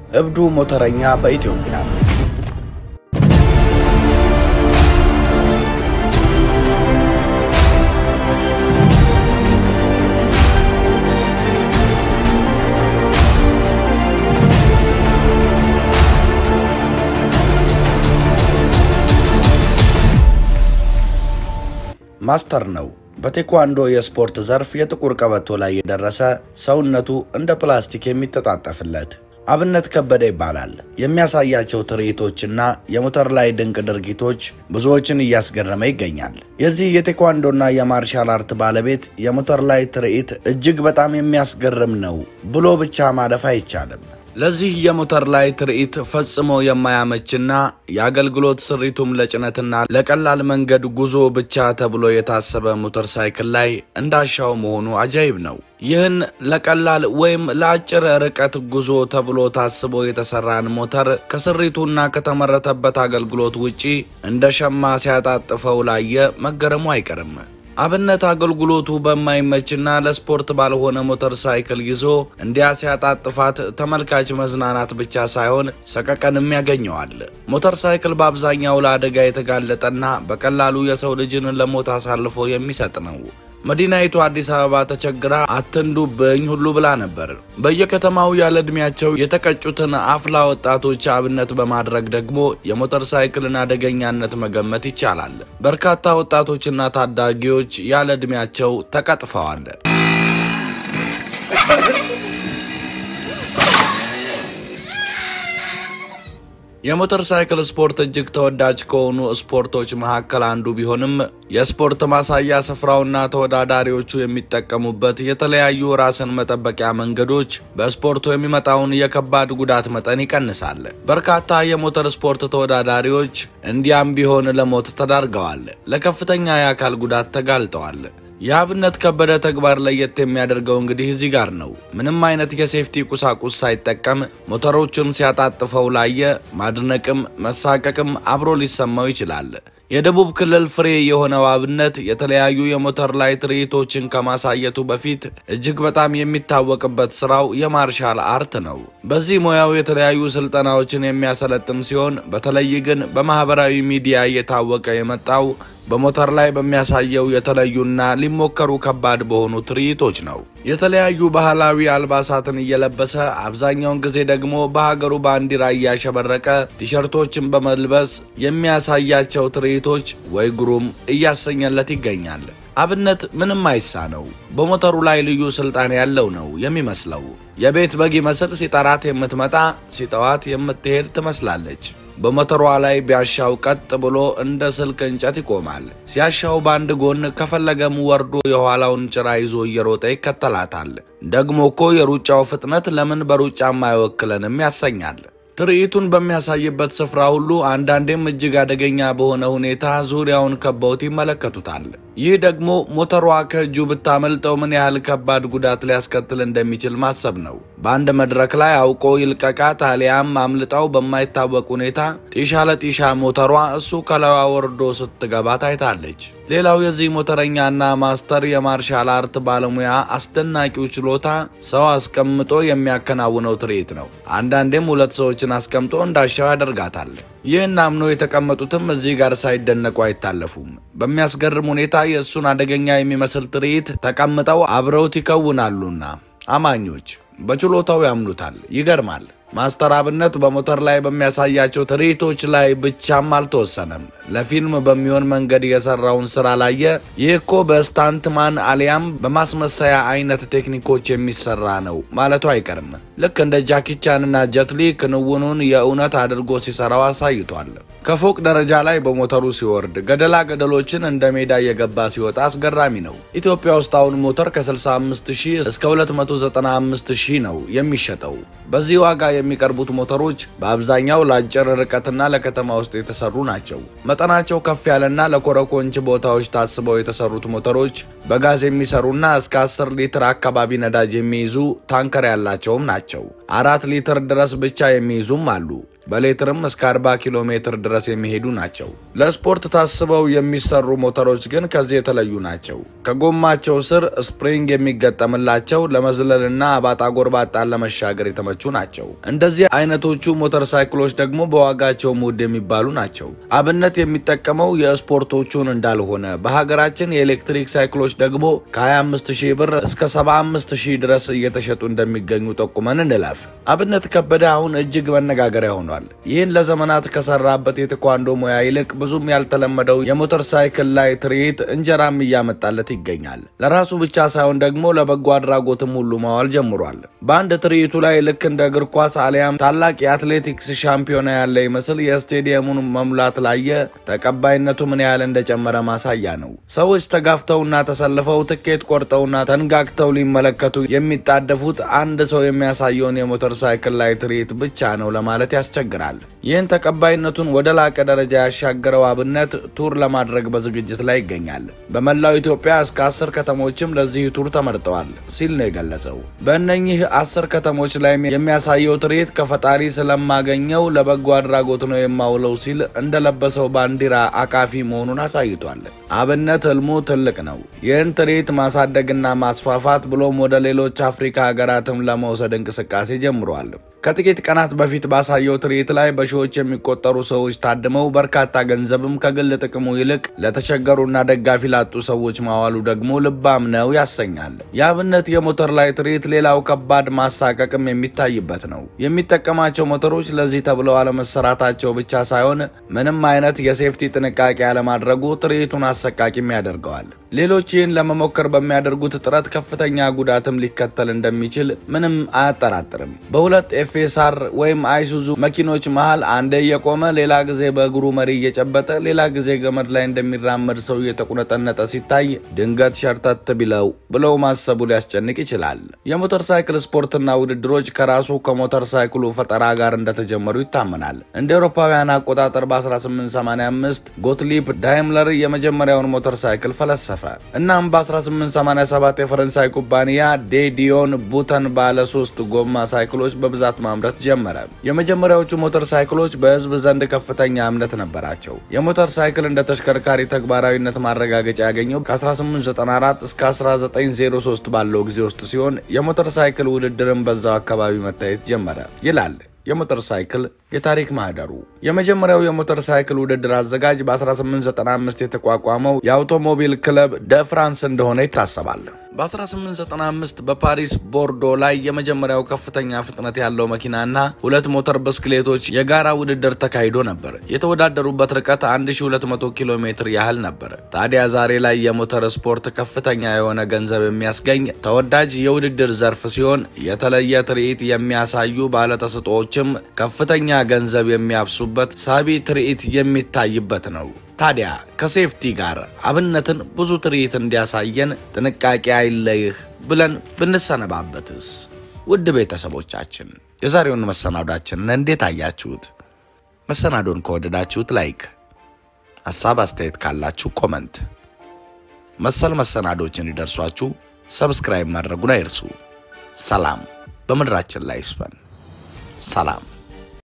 እብዱ ሞተረኛ በኢትዮጵያ ማስተር ነው። በቴኳንዶ የስፖርት ዘርፍ የጥቁር ቀበቶ ላይ የደረሰ ሰውነቱ እንደ ፕላስቲክ የሚተጣጠፍለት አብነት ከበደ ይባላል። የሚያሳያቸው ትርኢቶችና የሞተር ላይ ድንቅ ድርጊቶች ብዙዎችን እያስገረመ ይገኛል። የዚህ የቴኳንዶና የማርሻል አርት ባለቤት የሞተር ላይ ትርኢት እጅግ በጣም የሚያስገርም ነው ብሎ ብቻ ማለፍ አይቻልም። ለዚህ የሞተር ላይ ትርኢት ፈጽሞ የማያመችና የአገልግሎት ስሪቱም ለጭነትና ለቀላል መንገድ ጉዞ ብቻ ተብሎ የታሰበ ሞተር ሳይክል ላይ እንዳሻው መሆኑ አጃይብ ነው። ይህን ለቀላል ወይም ለአጭር ርቀት ጉዞ ተብሎ ታስቦ የተሰራን ሞተር ከስሪቱና ከተመረተበት አገልግሎት ውጪ እንደ ሸማ ሲያጣጥፈው ላየ መገረሙ አይቀርም። አብነት አገልግሎቱ በማይመችና ለስፖርት ባልሆነ ሞተር ሳይክል ይዞ እንዲያ ሲያጣጥፋት ተመልካች መዝናናት ብቻ ሳይሆን ሰቀቀንም ያገኘዋል። ሞተር ሳይክል በአብዛኛው ለአደጋ የተጋለጠና በቀላሉ የሰው ልጅን ለሞት አሳልፎ የሚሰጥ ነው። መዲናይቱ አዲስ አበባ ተቸግራ አትንዱብኝ ሁሉ ብላ ነበር። በየከተማው ያለ ዕድሜያቸው የተቀጩትን አፍላ ወጣቶች አብነት በማድረግ ደግሞ የሞተር ሳይክልን አደገኛነት መገመት ይቻላል። በርካታ ወጣቶችና ታዳጊዎች ያለ ዕድሜያቸው ተቀጥፈዋል። የሞተር ሳይክል ስፖርት እጅግ ተወዳጅ ከሆኑ ስፖርቶች መካከል አንዱ ቢሆንም የስፖርት ማሳያ ስፍራውና ተወዳዳሪዎቹ የሚጠቀሙበት የተለያዩ ራስን መጠበቂያ መንገዶች በስፖርቱ የሚመጣውን የከባድ ጉዳት መጠን ይቀንሳል። በርካታ የሞተር ስፖርት ተወዳዳሪዎች እንዲያም ቢሆን ለሞት ተዳርገዋል፣ ለከፍተኛ የአካል ጉዳት ተጋልጠዋል። የአብነት ከበደ ተግባር ለየት የሚያደርገው እንግዲህ እዚህ ጋር ነው። ምንም አይነት የሴፍቲ ቁሳቁስ ሳይጠቀም ሞተሮቹን ሲያጣጥፈው ላየ ማድነቅም መሳቀቅም አብሮ ሊሰማው ይችላል። የደቡብ ክልል ፍሬ የሆነው አብነት የተለያዩ የሞተር ላይ ትርኢቶችን ከማሳየቱ በፊት እጅግ በጣም የሚታወቅበት ስራው የማርሻል አርት ነው። በዚህ ሙያው የተለያዩ ስልጠናዎችን የሚያሰለጥን ሲሆን በተለይ ግን በማህበራዊ ሚዲያ እየታወቀ የመጣው በሞተር ላይ በሚያሳየው የተለዩና ሊሞከሩ ከባድ በሆኑ ትርኢቶች ነው። የተለያዩ ባህላዊ አልባሳትን እየለበሰ አብዛኛውን ጊዜ ደግሞ በሀገሩ ባንዲራ እያሸበረቀ ቲሸርቶችን በመልበስ የሚያሳያቸው ትርኢቶች ወይ ግሩም እያሰኘለት ይገኛል። አብነት ምንም አይሳ ነው። በሞተሩ ላይ ልዩ ስልጣን ያለው ነው የሚመስለው። የቤት በግ ይመስል ሲጠራት የምትመጣ ሲጠዋት የምትሄድ ትመስላለች። በሞተሯ ላይ ቢያሻው ቀጥ ብሎ እንደ ስልክ እንጨት ይቆማል። ሲያሻው በአንድ ጎን ከፈለገም ወርዶ የኋላውን ጭራ ይዞ እየሮጠ ይከተላታል። ደግሞ እኮ የሩጫው ፍጥነት ለምን በሩጫም አይወክለንም ያሰኛል። ትርኢቱን በሚያሳይበት ስፍራ ሁሉ አንዳንዴም እጅግ አደገኛ በሆነ ሁኔታ ዙሪያውን ከበውት ይመለከቱታል። ይህ ደግሞ ሞተሯ ከእጁ ብታመልጠው ምን ያህል ከባድ ጉዳት ሊያስከትል እንደሚችል ማሰብ ነው። በአንድ መድረክ ላይ አውቆ ይልቀቃት አሊያም አምልጣው በማይታወቅ ሁኔታ ጢሻ ለጢሻ ሞተሯ እሱ ከላዋ ወርዶ ስትገባ ታይታለች። ሌላው የዚህ ሞተረኛና ማስተር የማርሻል አርት ባለሙያ አስደናቂው ችሎታ ሰው አስቀምጦ የሚያከናውነው ትርኢት ነው። አንዳንዴም ሁለት ሰዎችን አስቀምጦ እንዳሻው ያደርጋታል። ይህን አምኖ የተቀመጡትም እዚህ ጋር ሳይደነቁ አይታለፉም። በሚያስገርም ሁኔታ የእሱን አደገኛ የሚመስል ትርኢት ተቀምጠው አብረውት ይከውናሉና አማኞች በችሎታው ያምኑታል። ይገርማል። ማስተር አብነት በሞተር ላይ በሚያሳያቸው ትርኢቶች ላይ ብቻም አልተወሰነም። ለፊልም በሚሆን መንገድ የሰራውን ስራ ላየ ይህ እኮ በስታንትማን አሊያም በማስመሰያ አይነት ቴክኒኮች የሚሰራ ነው ማለቱ አይቀርም። ልክ እንደ ጃኪቻንና ጀትሊ ክንውኑን የእውነት አድርጎ ሲሰራው አሳይቷል። ከፎቅ ደረጃ ላይ በሞተሩ ሲወርድ ገደላ ገደሎችን እንደ ሜዳ እየገባ ሲወጣ አስገራሚ ነው። ኢትዮጵያ ውስጥ አሁን ሞተር ከ65 ሺህ እስከ 295 ሺህ ነው የሚሸጠው። በዚህ ዋጋ የሚቀርቡት ሞተሮች በአብዛኛው ለአጭር ርቀትና ለከተማ ውስጥ የተሰሩ ናቸው። መጠናቸው ከፍ ያለና ለኮረኮንች ቦታዎች ታስበው የተሰሩት ሞተሮች በጋዝ የሚሰሩና እስከ 10 ሊትር አካባቢ ነዳጅ የሚይዙ ታንከር ያላቸውም ናቸው። አራት ሊትር ድረስ ብቻ የሚይዙም አሉ። በሌትርም እስከ 40 ኪሎ ሜትር ድረስ የሚሄዱ ናቸው። ለስፖርት ታስበው የሚሰሩ ሞተሮች ግን ከዚህ የተለዩ ናቸው። ከጎማቸው ስር ስፕሪንግ የሚገጠምላቸው ለመዝለልና አባጣ ጎርባጣን ለመሻገር የተመቹ ናቸው። እንደዚህ አይነቶቹ ሞተር ሳይክሎች ደግሞ በዋጋቸውም ውድ የሚባሉ ናቸው። አብነት የሚጠቀመው የስፖርቶቹን እንዳልሆነ በሀገራችን የኤሌክትሪክ ሳይክሎች ደግሞ ከ25 ሺህ ብር እስከ 75 ሺህ ድረስ እየተሸጡ እንደሚገኙ ጠቁመን እንለፍ። አብነት ከበደ አሁን እጅግ መነጋገሪያ ሆኗል። ይህን ለዘመናት ከሰራበት የቴኳንዶ ሙያ ይልቅ ብዙም ያልተለመደው የሞተር ሳይክል ላይ ትርኢት እንጀራም እያመጣለት ይገኛል። ለራሱ ብቻ ሳይሆን ደግሞ ለበጎ አድራጎትም ሁሉ ማዋል ጀምሯል። በአንድ ትርኢቱ ላይ ልክ እንደ እግር ኳስ አሊያም ታላቅ የአትሌቲክስ ሻምፒዮና ያለ ይመስል የስቴዲየሙን መሙላት ላየ ተቀባይነቱ ምን ያህል እንደጨመረ ማሳያ ነው። ሰዎች ተጋፍተውና ተሰልፈው ትኬት ቆርጠውና ተንጋግተው ሊመለከቱ የሚጣደፉት አንድ ሰው የሚያሳየውን የሞተር ሳይክል ላይ ትርኢት ብቻ ነው ለማለት ያስቸግራል። ይህን ተቀባይነቱን ወደ ላቀ ደረጃ ያሻገረው አብነት ቱር ለማድረግ በዝግጅት ላይ ይገኛል። በመላው ኢትዮጵያ እስከ አስር ከተሞችም ለዚህ ቱር ተመርጠዋል ሲል ነው የገለጸው። በእነኚህ አስር ከተሞች ላይ የሚያሳየው ትርኢት ከፈጣሪ ስለማገኘው ለበጎ አድራጎት ነው የማውለው ሲል እንደለበሰው ባንዲራ አቃፊ መሆኑን አሳይቷል። አብነት ህልሙ ትልቅ ነው። ይህን ትርኢት ማሳደግና ማስፋፋት ብሎም ወደ ሌሎች አፍሪካ ሀገራትም ለመውሰድ እንቅስቃሴ ጀምሯል። ከጥቂት ቀናት በፊት ባሳየው ትርኢት ላይ በሺዎች የሚቆጠሩ ሰዎች ታድመው በርካታ ገንዘብም ከግል ጥቅሙ ይልቅ ለተቸገሩና ደጋፊ ላጡ ሰዎች ማዋሉ ደግሞ ልባም ነው ያሰኛል። የአብነት የሞተር ላይ ትርኢት ሌላው ከባድ ማሳቀቅም የሚታይበት ነው። የሚጠቀማቸው ሞተሮች ለዚህ ተብለው አለመሰራታቸው ብቻ ሳይሆን ምንም አይነት የሴፍቲ ጥንቃቄ አለማድረጉ ትርኢቱን አሰቃቂም ያደርገዋል። ሌሎች ይህን ለመሞከር በሚያደርጉት ጥረት ከፍተኛ ጉዳትም ሊከተል እንደሚችል ምንም አያጠራጥርም። በሁለት ኤፍኤስአር ወይም አይሱዙ መኪኖች መሃል አንዴ እየቆመ ሌላ ጊዜ በእግሩ መሪ እየጨበጠ ሌላ ጊዜ ገመድ ላይ እንደሚራመድ ሰው እየተቁነጠነጠ ሲታይ ድንገት ሸርተት ቢለው ብለው ማሰቡ ሊያስጨንቅ ይችላል። የሞተር ሳይክል ስፖርትና ውድድሮች ከራሱ ከሞተር ሳይክሉ ፈጠራ ጋር እንደተጀመሩ ይታመናል። እንደ አውሮፓውያን አቆጣጠር በ1885 ጎትሊፕ ዳይምለር የመጀመሪያውን ሞተር ሳይክል ፈለሰፈ። እናም በ1887 የፈረንሳይ ኩባንያ ዴዲዮን ቡተን ባለ ሶስት ጎማ ሳይክሎች በብዛት ማምረት ጀመረ። የመጀመሪያዎቹ ሞተር ሳይክሎች በሕዝብ ዘንድ ከፍተኛ እምነት ነበራቸው። የሞተር ሳይክል እንደ ተሽከርካሪ ተግባራዊነት ማረጋገጫ ያገኘው ከ1894 እስከ 1903 ባለው ጊዜ ውስጥ ሲሆን የሞተር ሳይክል ውድድርን በዛው አካባቢ መታየት ጀመረ ይላል የሞተር ሳይክል የታሪክ ማህደሩ። የመጀመሪያው የሞተር ሳይክል ውድድር አዘጋጅ በ1895 የተቋቋመው የአውቶሞቢል ክለብ ደ ፍራንስ እንደሆነ ይታሰባል። በ1895 በፓሪስ ቦርዶ ላይ የመጀመሪያው ከፍተኛ ፍጥነት ያለው መኪናና ሁለት ሞተር ብስክሌቶች የጋራ ውድድር ተካሂዶ ነበር። የተወዳደሩበት ርቀት 1200 ኪሎ ሜትር ያህል ነበር። ታዲያ ዛሬ ላይ የሞተር ስፖርት ከፍተኛ የሆነ ገንዘብ የሚያስገኝ ተወዳጅ የውድድር ዘርፍ ሲሆን የተለየ ትርኢት የሚያሳዩ ባለተሰጥኦዎችም ከፍተኛ ገንዘብ የሚያፍሱበት ሳቢ ትርኢት የሚታይበት ነው። ታዲያ ከሴፍቲ ጋር አብነትን ብዙ ትርኢት እንዲያሳየን ጥንቃቄ አይለይህ ብለን ብንሰነባበትስ? ውድ ቤተሰቦቻችን የዛሬውን መሰናዷችንን እንዴት አያችሁት? መሰናዶን ከወደዳችሁት ላይክ፣ ሀሳብ አስተያየት ካላችሁ ኮመንት፣ መሰል መሰናዶች እንዲደርሷችሁ ሰብስክራይብ ማድረጉን አይርሱ። ሰላም በምድራችን ላይ ይስፈን። ሰላም